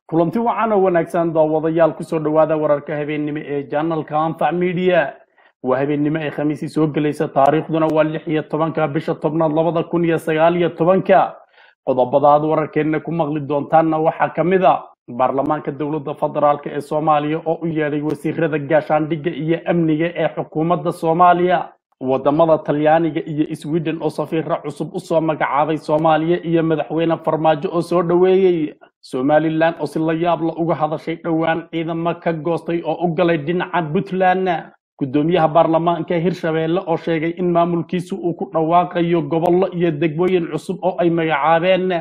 kulanti wacan oo wanaagsan daawadayaal kusoo dhowaada wararka habeennimo ee janalka anfac media waa habeennimo ay khamiisii soo gelaysa taariikhduna waa lix iyo tobanka bisha tobnaad labada kun iyo sagaal iyo tobanka qodobada aad wararkeenna ku maqli doontaanna waxaa ka mid a baarlamaanka dowladda federaalk ee soomaaliya oo u yeedhay wasiirada gaashaandhigga iyo amniga ee xukuumadda soomaaliya wadamada talyaaniga iyo sweden oo safiira cusub usoo magacaabay soomaaliya iyo madaxweyne farmaajo oo soo dhoweeyey somalilan oo si la yaabla uga hadashay dhowaan ciidamo ka goostay oo u galay dhinaca puntland gudoomiyaha baarlamaanka hirshabeelle oo sheegay in maamulkiisu uu ku dhawaaqayo gobollo iyo degmooyin cusub oo ay magacaabeen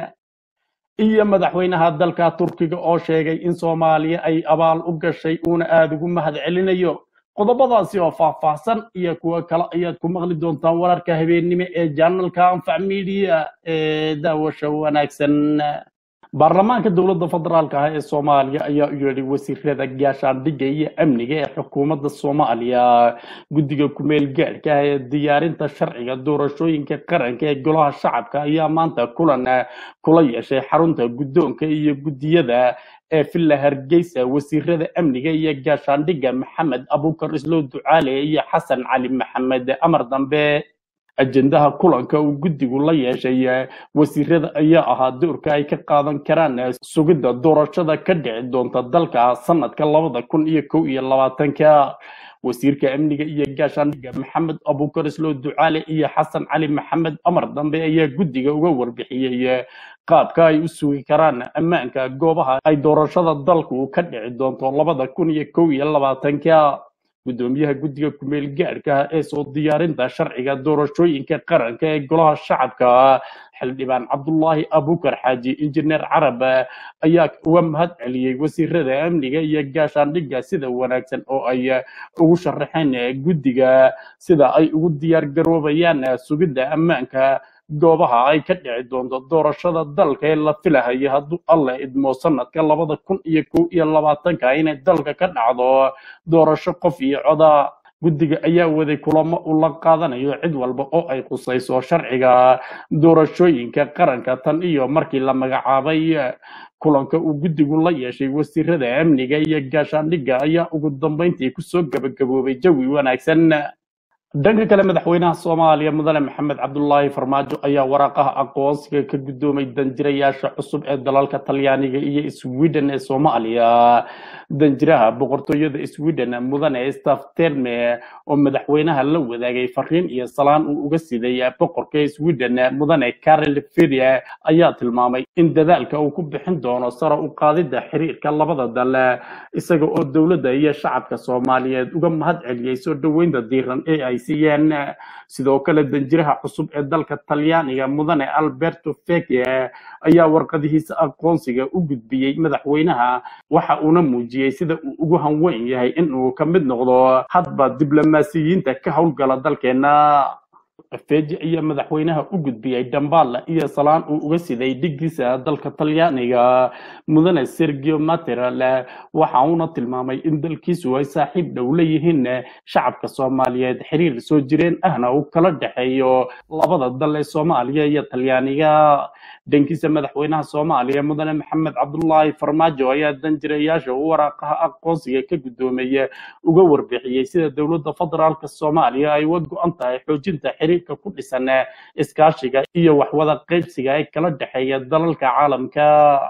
iyo madaxweynaha dalka turkiga oo sheegay in soomaaliya ay abaal u gashay uuna aada ugu mahad celinayo qodobadaasi oo faahfaahsan iyo kuwo kale ayaad ku maqli doontaan wararka habeennimo ee janalka anfac media ee daawasha wanaagsan baarlamaanka dowladda federaalk ah ee soomaaliya ayaa u yeedhay wasiirada gaashaandhigga iyo amniga ee xukuumadda soomaaliya guddiga kumeel gaadhka ah ee diyaarinta sharciga doorashooyinka qaranka ee golaha shacabka ayaa maanta kulan kula yeeshay xarunta guddoonka iyo guddiyada ee villa hargeysa wasiirada amniga iyo gaashaandhigga maxamed abukar islow ducaale iyo xasan cali maxamed amar dambe ajendaha kulanka uu guddigu la yeeshay wasiirada ayaa ahaa doorka ay ka qaadan karaan sugidda doorashada ka dhici doonta dalka sanadka labada kun iyo kow iyo labaatanka wasiirka amniga iyo gaashaandhigga maxamed abukar islow ducaale iyo xasan cali maxamed amar dambe ayaa guddiga uga warbixiyey qaabka ay u sugi karaan ammaanka goobaha ay doorashada dalku ka dhici doonto labada kun iyo kow iyo labaatanka gudoomiyaha guddiga kumeel gaadhka ee soo diyaarinta sharciga doorashooyinka qaranka ee golaha shacabka xildhibaan cabdulaahi abukar xaaji injineer carab ayaa uga mahad celiyey wasiirada amniga iyo gaashaandhigga sida wanaagsan oo ay ugu sharaxeen guddiga sida ay ugu diyaar garoobayaan sugidda ammaanka goobaha ay ka dhici doonto doorashada dalka ee la filahayo hadduu alla idmo sanadka labada kun iyo kow iyo labaatanka inay dalka ka dhacdo doorasho qof iyo coda guddiga ayaa waday kulamo uu la qaadanayo cid walba oo ay khusayso sharciga doorashooyinka qaranka tan iyo markii la magacaabay kulanka uu guddigu la yeeshay wasiirada amniga iyo gaashaandhigga ayaa ugu dambeyntii kusoo gabagaboobay jawi wanaagsan dhanka kale madaxweynaha soomaaliya mudane maxamed cabdulaahi farmaajo ayaa waraaqaha aqoonsiga ka guddoomay danjirayaasha cusub ee dalalka talyaaniga iyo sweden ee soomaaliya danjiraha boqortooyada sweden mudane stafterme oo madaxweynaha la wadaagay fariin iyo salaan uu uga siday boqorka sweden mudane karel feria ayaa tilmaamay in dadaalka uu ku bixin doono sare u qaadidda xiriirka labada dal isaga oo dowladda iyo shacabka soomaaliyeed uga mahad celiyey soo dhoweynta diiran ee ay siiyeen sidoo kale danjiraha cusub ee dalka talyaaniga mudane alberto feke ayaa warqadihiisa aqoonsiga u gudbiyey madaxweynaha waxa uuna muujiyey sida uu ugu hanweyn yahay in uu ka mid noqdo hadba diblomaasiyiinta ka howlgala dalkeena feji ayaa madaxweynaha u gudbiyey dambala iyo salaan uu uga siday dhigiisa dalka talyaaniga mudane sergio materal waxa uuna tilmaamay in dalkiisu ay saaxiib dhow leeyihiin shacabka soomaaliyeed xiriir soo jireen ahna uu kala dhexeeyo labada dal ee soomaaliya iyo talyaaniga dhankiisa madaxweynaha soomaaliya mudane maxamed cabdulaahi farmaajo ayaa danjirayaasha u waraaqaha aqoonsiga ka guddoomaya uga warbixiyey sida dowladda federaalka soomaaliya ay uga go-an tahay xoojinta xiriirka ku dhisan iskaashiga iyo waxwada qaybsiga ee kala dhexeeya dalalka caalamka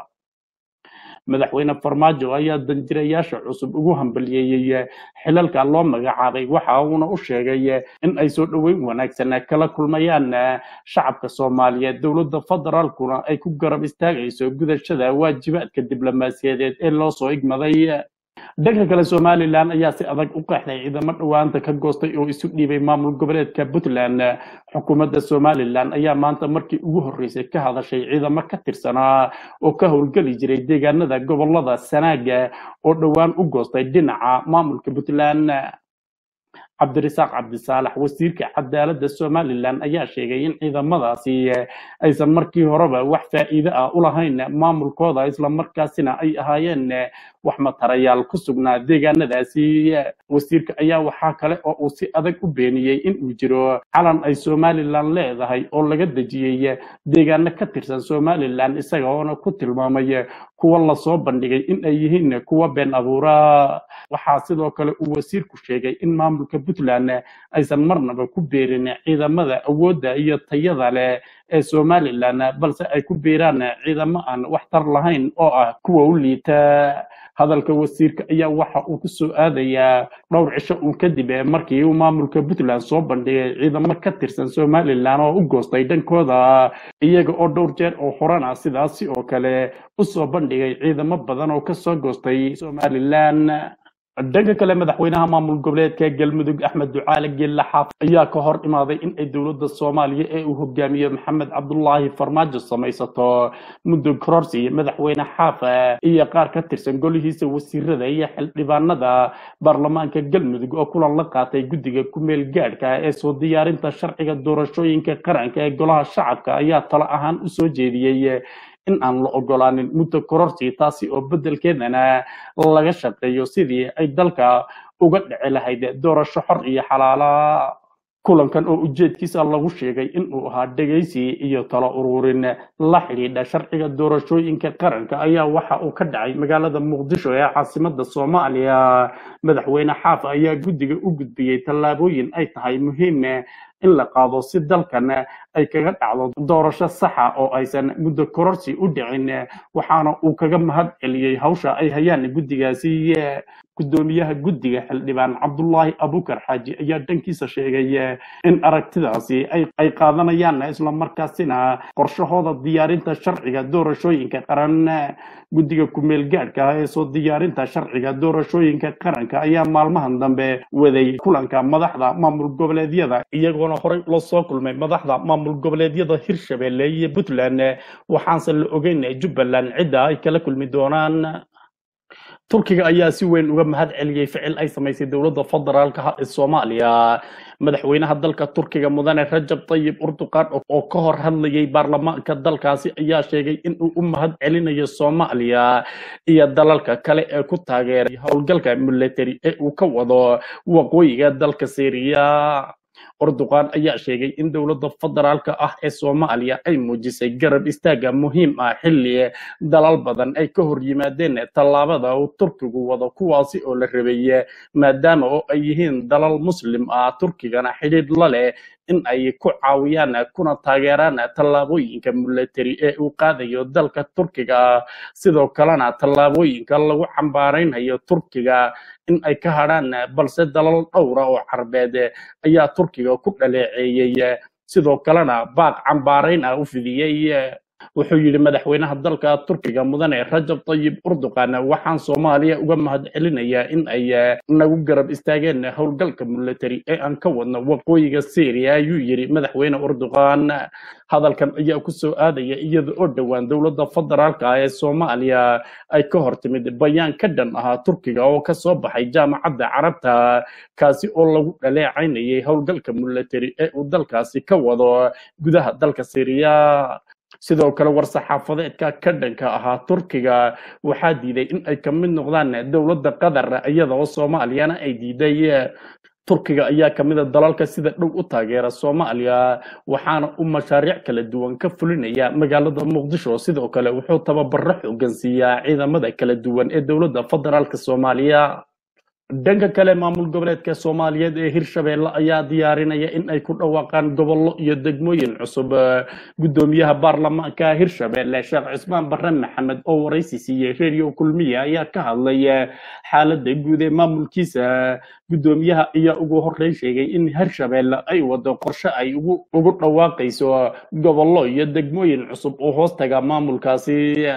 madaxweyne farmaajo ayaa danjirayaasha cusub ugu hambaliyeeyey xilalka loo magacaabay waxa uuna u sheegay in ay soo dhoweyn wanaagsan kala kulmayaan shacabka soomaaliyeed dowladda federaalkuna ay ku garab istaagayso gudashada waajibaadka diblomaasiyadeed ee loo soo igmaday dhanka kale somalilan ayaa si adag u qeexday ciidamo dhowaanta ka goostay oo isu dhiibay maamul goboleedka puntland xukuumadda somalilan ayaa maanta markii ugu horreysay ka hadashay ciidamo ka tirsanaa oo ka howlgeli jiray deegaanada gobolada sanaaga oo dhowaan u goostay dhinaca maamulka puntland cabdirasaaq cabdisaalax wasiirka cadaaladda somalilan ayaa sheegay in ciidamadaasi aysan markii horeba wax faa'iido ah u lahayn maamulkooda islamarkaasina ay ahaayeen wax matarayaal ku sugnaa deegaanadaasi wasiirka ayaa waxaa kale oo uu si adag u beeniyey in uu jiro calan ay somalilan leedahay oo laga dejiyey deegaano ka tirsan somalilan isaga oona ku tilmaamay kuwa lasoo bandhigay in ay yihiin kuwa been abuura waxaa sidoo kale uu wasiirku sheegay in maamulka puntland aysan marnaba ku beerin ciidamada awoodda iyo tayada leh ee somalilan balse ay ku beeraan ciidamo aan waxtar lahayn oo ah kuwa u liita hadalka wasiirka ayaa waxa uu ku soo aadayaa dhowr cisho uun kadib markii uu maamulka puntland soo bandhigay ciidamo ka tirsan somalilan oo u goostay dhankooda iyaga oo dhowr jeer oo horena sidaasi oo kale u soo bandhigay ciidamo badan oo kasoo goostay somalilan dhanka kale madaxweynaha maamul goboleedka galmudug axmed ducaale geelle xaaf ayaa ka hor imaaday in ay dowladda soomaaliya ee uu hogaamiyo maxamed cabdulaahi farmaajo samaysato muddo kororsi madaxweyne xaaf iyo qaar ka tirsan golihiisa wasiirada iyo xildhibaanada baarlamaanka galmudug oo kulan la qaatay guddiga kumeel gaadhka ee soo diyaarinta sharciga doorashooyinka qaranka ee golaha shacabka ayaa talo ahaan u soo jeediyey in aan la ogolaanin muddo kororsi taasi oo beddelkeedana laga shaqeeyo sidii ay dalka uga dhici lahayd doorasho xor iyo xalaala kulankan oo ujeedkiisa lagu sheegay in uu ahaa dhegaysi iyo talo ururin la xidhiidha sharciga doorashooyinka qaranka ayaa waxa uu ka dhacay magaalada muqdisho ee caasimada soomaaliya madaxweyne xaaf ayaa guddiga u gudbiyey tallaabooyin ay tahay muhiim in la qaado si dalkan ay kaga dhacdo doorasho saxa oo aysan muddo kororsi u dhicin waxaana uu kaga mahad celiyey hawsha ay hayaan guddigaasi gudoomiyaha guddiga xildhibaan cabdulaahi abukar xaaji ayaa dhankiisa sheegay in aragtidaasi ay qaadanayaan islamarkaasina qorshahooda diyaarinta sharciga doorashooyinka qaran guddiga kumeel gaadhka ee soo diyaarinta sharciga doorashooyinka qaranka ayaa maalmahan dambe waday kulanka madaxda maamul goboleedyada iyagoona horey ula soo kulmay madaxda maamul goboleedyada hirshabelle iyo puntland waxaanse la ogeyn jubbaland cidda ay kala kulmi doonaan turkiga ayaa si weyn uga mahad celiyey ficil ay samaysay dowladda federaalka ee soomaaliya madaxweynaha dalka turkiga mudane rajab tayib urduqan oo ka hor hadlayay baarlamaanka dalkaasi ayaa sheegay in uu u mahad celinayo soomaaliya iyo dalalka kale ee ku taageeray howlgalka military ee uu ka wado waqooyiga dalka syriya urduqan ayaa sheegay in dowladda federaalka ah ee soomaaliya ay muujisay garab istaaga muhiim ah xilli dalal badan ay ka hor yimaadeen tallaabada uu turkigu wado kuwaasi oo la rabay maadaama oo ay yihiin dalal muslim ah turkigana xidhiidh la leh in ay ku caawiyaan kuna taageeraan tallaabooyinka military ee uu qaadayo dalka turkiga sidoo kalena tallaabooyinka lagu cambaaraynayo turkiga in ay ka hadhaan balse dalal dhowra oo carbeed ayaa turkiga ku dhaleeceeyey sidoo kalena baaq cambaarayn ah u fidiyey wuxuu yidhi madaxweynaha dalka turkiga mudane rajab tayib urduqan waxaan soomaaliya uga mahad celinayaa in ay nagu garab istaageen howlgalka military ee aan ka wadno waqooyiga syria ayuu yidhi madaxweyne urduqan hadalkan ayaa ku soo aadaya iyada oo dhowaan dowladda federaalka ah ee soomaaliya ay ka hor timid bayaan ka dhan ahaa turkiga oo ka soo baxay jaamacadda carabta kaasi oo lagu dhaleecaynayay howlgalka military ee uu dalkaasi ka wado gudaha dalka syria sidoo kale war-saxaafadeedka ka dhanka ahaa turkiga waxaa diiday in ay ka mid noqdaan dowladda qatar iyada oo soomaaliyana ay diiday turkiga ayaa ka mid a dalalka sida dhow u taageera soomaaliya waxaana uu mashaariic kala duwan ka fulinaya magaalada muqdisho sidoo kale wuxuu tababaro xoogan siiyaa ciidamada kala duwan ee dowladda federaalka soomaaliya dhanka kale maamul goboleedka soomaaliyeed ee hirshabeelle ayaa diyaarinaya in ay ku dhawaaqaan gobollo iyo degmooyin cusub gudoomiyaha baarlamaanka hirshabeelle sheekh cismaan barre maxamed oo waraysi siiyey reeriyo kulmiya ayaa ka hadlay xaaladda guud ee maamulkiisa gudoomiyaha ayaa ugu horreyn sheegay in hirshabeelle ay wado qorshe ay ugu ugu dhawaaqayso gobollo iyo degmooyin cusub oo hoostaga maamulkaasi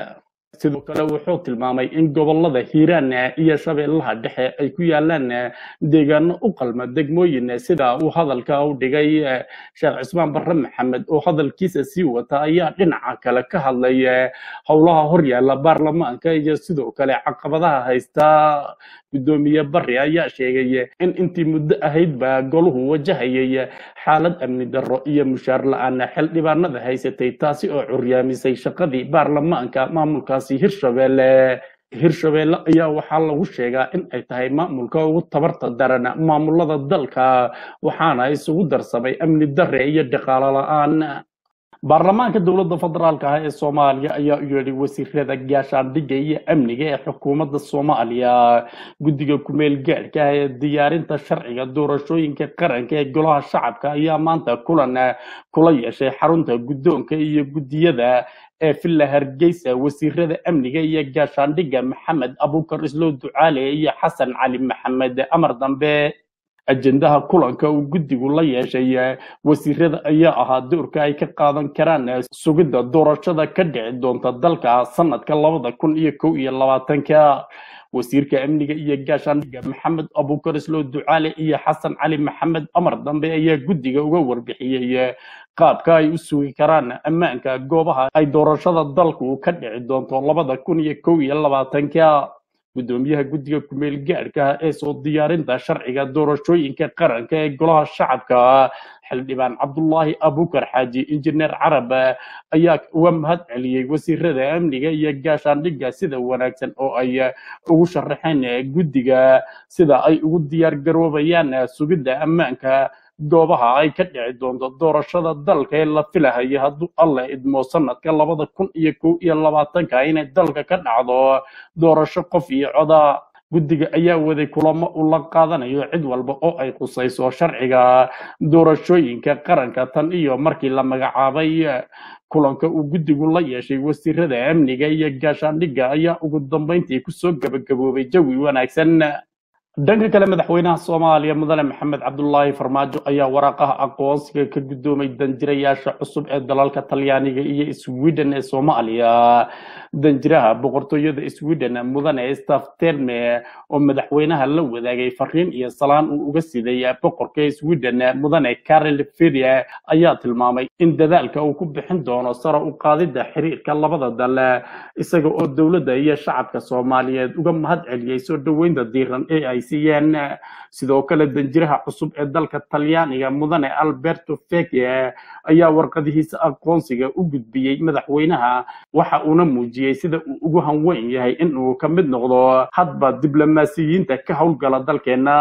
sidoo kale wuxuu tilmaamay in gobolada hiiraan iyo shabeellaha dhexe ay ku yaalaan deegaano u qalma degmooyin sida uu hadalka u dhigay sheekh cismaan barre maxamed oo hadalkiisa sii wata ayaa dhinaca kale ka hadlay howlaha horyaala baarlamaanka iyo sidoo kale caqabadaha haysta gudoomiye barre ayaa sheegay in intii muddo ahaydba goluhu wajahayay xaalad amni darro iyo mushaar la-aan xildhibaanada haysatay taasi oo curyaamisay shaqadii baarlamaanka maamulkaasi hirshabelle hirshabelle ayaa waxaa lagu sheegaa in ay tahay maamulka ugu tabarta daran maamulada dalka waxaana isugu darsamay amni darre iyo dhaqaalo la-aan baarlamaanka dowladda federaalka ah ee soomaaliya ayaa u yeedhay wasiirada gaashaandhigga iyo amniga ee xukuumadda soomaaliya guddiga kumeel gaadhka ah ee diyaarinta sharciga doorashooyinka qaranka ee golaha shacabka ayaa maanta kulan kula yeeshay xarunta guddoonka iyo guddiyada ee villa hargeysa wasiirada amniga iyo gaashaandhigga maxamed abuukar islow ducaale iyo xasan cali maxamed amar dambe ajendaha kulanka uu guddigu la yeeshay wasiirada ayaa ahaa doorka ay ka qaadan karaan sugidda doorashada ka dhici doonta dalka sanadka labada kun iyo kow iyo labaatanka wasiirka amniga iyo gaashaandhigga maxamed abuukar islow ducaale iyo xasan cali maxamed amar dambe ayaa guddiga uga warbixiyey qaabka ay u sugi karaan ammaanka goobaha ay doorashada dalku ka dhici doonto labada kun iyo kow iyo labaatanka gudoomiyaha guddiga kumeel gaadhka ee soo diyaarinta sharciga doorashooyinka qaranka ee golaha shacabka xildhibaan cabdulaahi abuukar xaaji injineer carab ayaa uga mahad celiyey wasiirada amniga iyo gaashaandhigga sida wanaagsan oo ay ugu sharaxeen guddiga sida ay ugu diyaar garoobayaan sugidda ammaanka goobaha ay ka dhici doonto doorashada dalka ee la filahayo hadduu alla idmo sanadka labada kun iyo kow iyo labaatanka inay dalka ka dhacdo doorasho qof iyo coda guddiga ayaa waday kulamo uu la qaadanayo cid walba oo ay khusayso sharciga doorashooyinka qaranka tan iyo markii la magacaabay kulanka uu guddigu la yeeshay wasiirada amniga iyo gaashaandhigga ayaa ugu dambeyntii kusoo gabagaboobay jawi wanaagsan dhanka kale madaxweynaha soomaaliya mudane maxamed cabdulaahi farmaajo ayaa waraaqaha aqoonsiga ka gudoomay danjirayaasha cusub ee dalalka talyaaniga iyo sweden ee soomaaliya danjiraha boqortooyada sweden mudane staf terme oo madaxweynaha la wadaagay fariin iyo salaan uu uga siday boqorka sweden mudane karel feria ayaa tilmaamay in dadaalka uu ku bixin doono sare u qaadida xiriirka labada dal isaga oo dowladda iyo shacabka soomaaliyeed uga mahad celiyey soo dhoweynta diiran ee ay siiyeen sidoo kale danjiraha cusub ee dalka talyaaniga mudane alberto feke ayaa warqadihiisa aqoonsiga u gudbiyey madaxweynaha waxa uuna muujiyey sida uu ugu hanweyn yahay in uu ka mid noqdo hadba diblomaasiyiinta ka howlgala dalkeena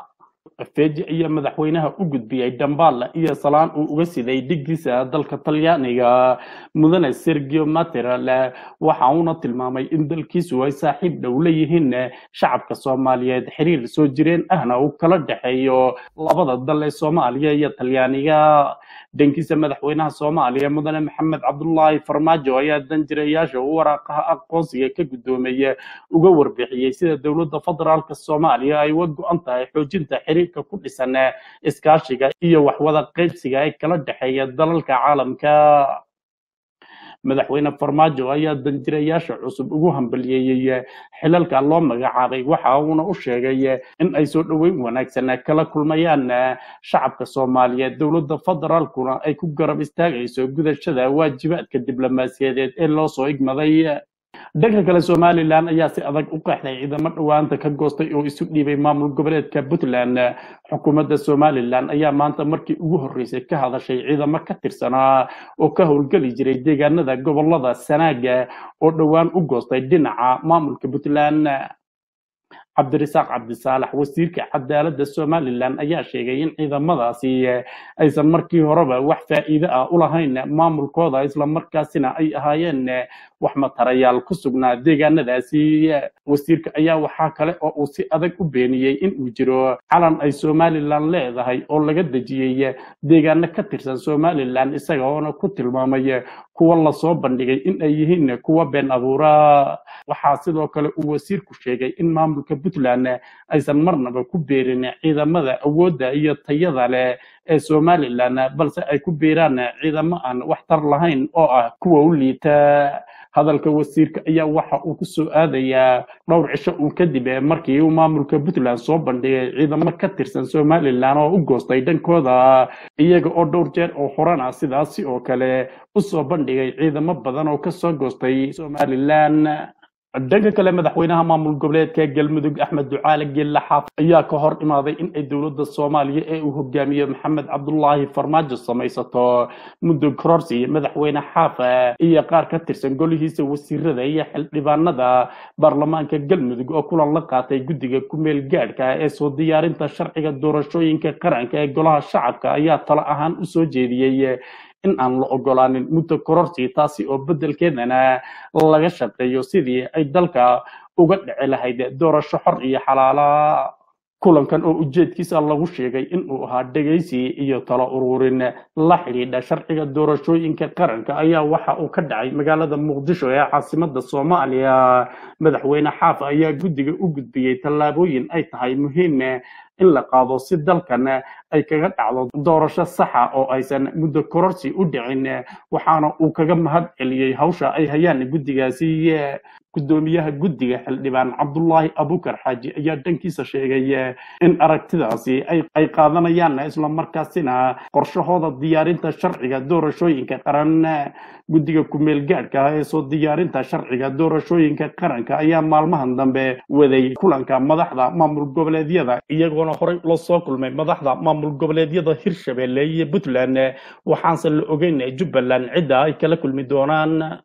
feji ayaa madaxweynaha u gudbiyey dambaal iyo salaan uu uga siday dhigiisa dalka talyaaniga mudane sergio materal waxa uuna tilmaamay in dalkiisu ay saaxiib dhow leeyihiin shacabka soomaaliyeed xiriir soo jireen ahna uu kala dhexeeyo labada dal ee soomaaliya iyo talyaaniga dhankiisa madaxweynaha soomaaliya mudane maxamed cabdulaahi farmaajo ayaa danjirayaasha u waraaqaha aqoonsiga ka gudoomaya uga warbixiyey sida dowladda federaalka soomaaliya ay uga go-an tahay xoojinta xiriirka ku dhisan iskaashiga iyo waxwada qaybsiga ee kala dhexeeya dalalka caalamka madaxweyne farmaajo ayaa danjirayaasha cusub ugu hambaliyeeyey xilalka loo magacaabay waxa uuna u sheegay in ay soo dhoweyn wanaagsan kala kulmayaan shacabka soomaaliyeed dowladda federaalkuna ay ku garab istaagayso gudashada waajibaadka diblomaasiyadeed ee loo soo igmaday dhanka kale somalilan ayaa si adag u qeexday ciidamo dhowaanta ka goostay oo isu dhiibay maamul goboleedka puntland xukuumadda somalilan ayaa maanta markii ugu horreysay ka hadashay ciidamo ka tirsanaa oo ka howlgeli jiray deegaanada gobolada sanaaga oo dhowaan u goostay dhinaca maamulka puntland cabdirasaaq cabdisaalax wasiirka cadaaladda somalilan ayaa sheegay in ciidamadaasi aysan markii horeba wax faa'iido ah u lahayn maamulkooda islamarkaasina ay ahaayeen wax matarayaal ku sugnaa deegaanadaasi wasiirka ayaa waxaa kale oo uu si adag u beeniyey in uu jiro calan ay somalilan leedahay oo laga dejiyey deegaano ka tirsan somalilan isaga oona ku tilmaamay kuwa lasoo bandhigay in ay yihiin kuwa been abuura waxaa sidoo kale uu wasiirku sheegay in maamulka puntland aysan marnaba ku beerin ciidamada awoodda iyo tayada leh ee somalilan balse ay ku biiraan ciidamo aan waxtar lahayn oo ah kuwa u liita hadalka wasiirka ayaa waxa uu ku soo aadayaa dhowr cisho uun kadib markii uu maamulka puntland soo bandhigay ciidamo ka tirsan somalilan oo u goostay dhankooda iyaga oo dhowr jeer oo horena sidaasi oo kale u soo bandhigay ciidamo badan oo kasoo goostay somalilan dhanka kale madaxweynaha maamul goboleedka galmudug axmed ducaale geelle xaaf ayaa ka hor imaaday in ay dowladda soomaaliya ee uu hogaamiyo maxamed cabdulaahi farmaajo samaysato muddo kororsi madaxweyne xaafa iyo qaar ka tirsan golihiisa wasiirada iyo xildhibaanada baarlamaanka galmudug oo kulan la qaatay guddiga kumeel gaadhka ee soo diyaarinta sharciga doorashooyinka qaranka ee golaha shacabka ayaa talo ahaan u soo jeediyey in aan la ogolaanin muddo kororsi taasi oo beddelkeedana laga shaqeeyo sidii ay dalka uga dhici lahayd doorasho xor iyo xalaala kulankan oo ujeedkiisa lagu sheegay in uu ahaa dhegaysi iyo talo ururin la xidhiidha sharciga doorashooyinka qaranka ayaa waxa uu ka dhacay magaalada muqdisho ee caasimada soomaaliya madaxweyne xaaf ayaa guddiga u gudbiyey tallaabooyin ay tahay muhiim in la qaado si dalkan ay kaga dhacdo doorasho saxa oo aysan muddo kororsi u dhicin waxaana uu kaga mahad celiyey hawsha ay hayaan guddigaasi gudoomiyaha guddiga xildhibaan cabdulaahi abukar xaaji ayaa dhankiisa sheegay in aragtidaasi ay qaadanayaan islamarkaasina qorshahooda diyaarinta sharciga doorashooyinka qaran guddiga kumeel gaadhka ee soo diyaarinta sharciga doorashooyinka qaranka ayaa maalmahan dambe waday kulanka madaxda maamul goboleedyada iyagoona horey ula soo kulmay madaxda maamul goboleedyada hirshabelle iyo puntland waxaanse la ogeyn jubbaland cidda ay kala kulmi doonaan